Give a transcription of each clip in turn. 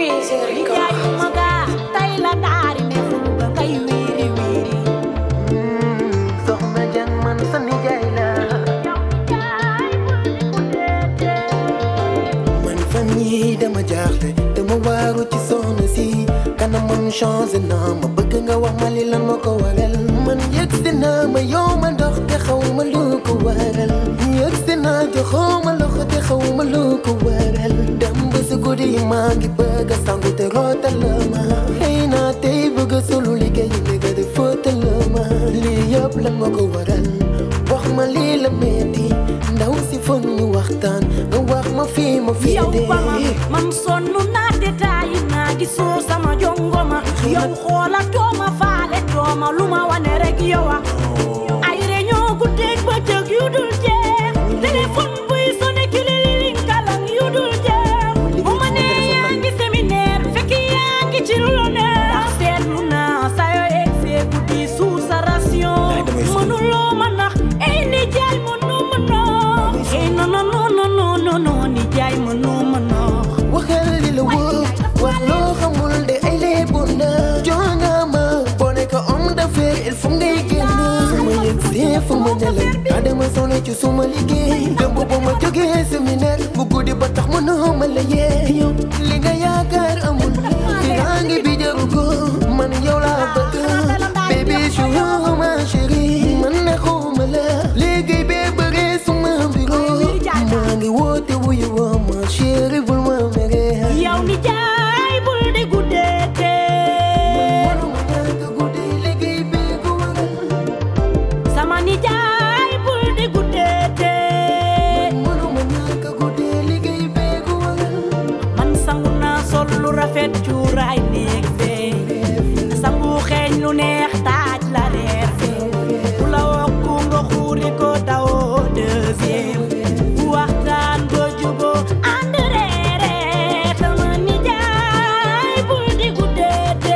Nijaay ma gaa tey la daari ne ful ba ngay wiiri wiiri soxna jang man sa nijaay la man fan yi dama jaaxle dama waaru ci soxna si kanamam changé na ma bëgg nga wax ma li lan ma ko waral man yëg si naa ma yow ma ndox te xaw ma lu ko waral yëg si naa joxoo ma loxo te xaw ma lu ko waral dem ba si guddi yi maa ngi bëgg a sangu te rootal la ma xëy naa tey bëgg a solu liggéey liggéey di fóotal la ma lii yëpp lan ma ko waral wax ma lii la metti ndaw si foog ñu waxtaan nga wax ma fii ma fii yow dee ba ma man sonn naa te taayi naa gisoo sama jongoma yow xoola tooma faale tooma lu ma wane rek yowa ay réunion guddeeg bëccëg yu dul jeex téléphone buy sone kilililing kalang yu dul jeex bu ma nee yaa ngi séminaire fekk yaa ngi ci lu la neex ndax seetlu naa sa yoo egsee guddi sous sa ration mënuloo ma nax ay nijaay mënu ma nax ay non non non non non non non nijaay mënu ma nax waxal li la wóor wax loo xamul de ay léebu na jonga ma boo nekk homme d'affaires il faut ngay génn fu ma yëg see fu ma nelaw adama sonné ci suma liggéey démb ba ma jógee séminaire bu guddi ba tax mënoo ma la yee yow li nga yaakaar amul firangi bi jaru ko man yow laa bëgg baby chou ma chérie man ne xawma la liggéey bee bëree suma bureau maa ngi woote wuyu woo ma chérie bul ma mere yow nijaay bul di guddeete manuma ñàkk guddi liggéey bee ko waral sama nijaay bul di guddeete manuma ñàkk guddi liggéey bee ko waral man sangu naa sol lu rafet cuuraay néeg fee sangu xeeñ lu neex taaj la reer fee bu la wokku nga xuuri ko dawoo deuxième waxtaan ba juboo ànd reere sama nijaay bul di guddeete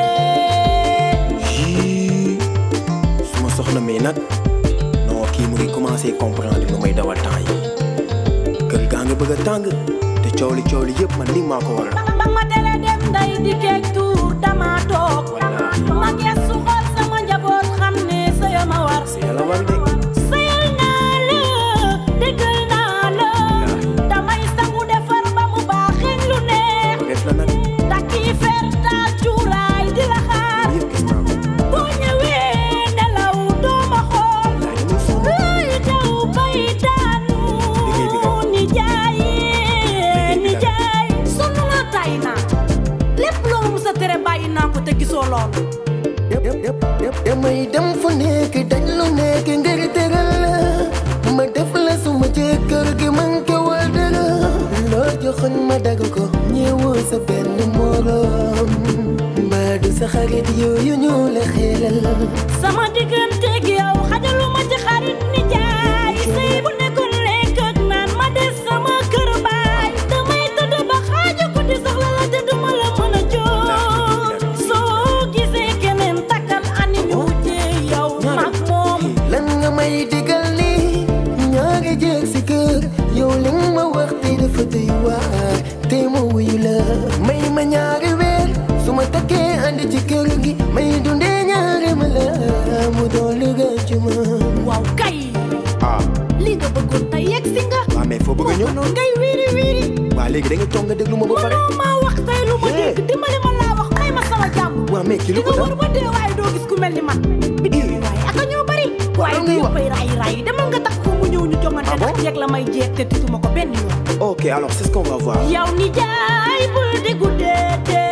yii suma soxna mi nag non kii mu ngi commencé comprendre lu may dawal temps yi kër gaa ngi bëgg a tàng te coow li coow li yëpp man ni maa ko waral ba ma tere dem nday di keeg tuur dama toog ma gestu xool sama njaboot xam ne sëya ma war si yàlla war de sëyal naa la déggal naa la damay sangu defar ba mu baax xeeñ lu neex def la nag takki fer taal cuuraay di la xaar yëpp gis naa ko boo ñëwee nelaw doo ma xool laaj muy sonn lay daw bay daanu Liggéey bi kat. nijaay Liggéey bi kat. nijaay sonn naa tay naa lépp loo ma musa tere bàyyi naa ko te gisoo loolu damay dem fu nekk daj lu nekk ngir teral la ma def la suma jëkkër gi man kewal dara loo joxoon ma dagg ko ñëwoo sa benn morom mbaa du sa xarit yooyu ñu la xelal sama digganteeg yow xajaluma ci xarit nijaay sëy bu nekkoon lekk ak naan ma des sama kër baay damay tëdd ba xaaju guddi soxla la te duma la mën a jóg soo gisee keneen takkal ani ñu wujjee yow mag moom lan nga may digal ni ñaari jeeg si kër yow li nga ma wax te dafa doy waar te ma wuyu la may ma ñaari weer su ma takkee andi ci kër gi may dundee ñaari ma la mu doon lu gën ci man waaw kay ah li nga bëggoon tey yegg si nga waa mais foo bëgg a ñëw noonu ngay wiiri wiiri waa léegi da nga toog nga déglu ma ba pare mënoo maa wax tey lu ma dégg dimbali ma laa wax may ma sama jàmm waa mais kii di lu ko nga dal wër ba dee waaye doo gis ku mel ni man bi dee waaye aka ñoo bari waaye du yëppay raay raay demal nga takk ko mu ñëw ñu jongante Ah bon? ndax jeeg la may jeeg te tutuma ko benn yoon ok alors c'est ce qu'on va voir yow ni jaay bul di guddeete